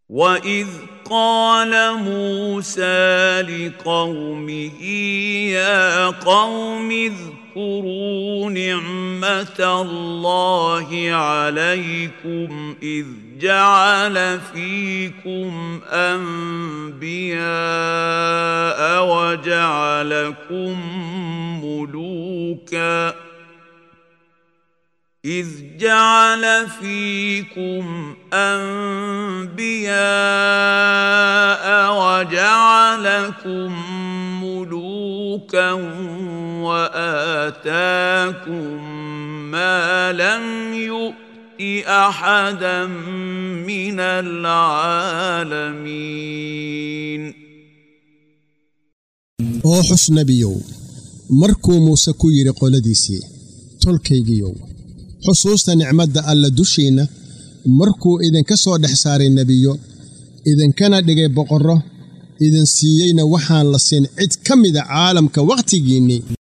واذ قال موسى لقومه يا قوم اذكروا نعمه الله عليكم اذ جعل فيكم انبياء وجعلكم ملوكا إذ جعل فيكم أنبياء وجعلكم ملوكا وآتاكم ما لم يؤت أحدا من العالمين oo xus nebiyow markuu muuse ku yidhi qoladiisii tolkaygiyow xusuusta nicmadda alla dushiinna markuu idinka soo dhex saaray nebiyo idinkana dhigay boqorro idin siiyeyna waxaan la siin cid ka mida caalamka wakhtigiinnii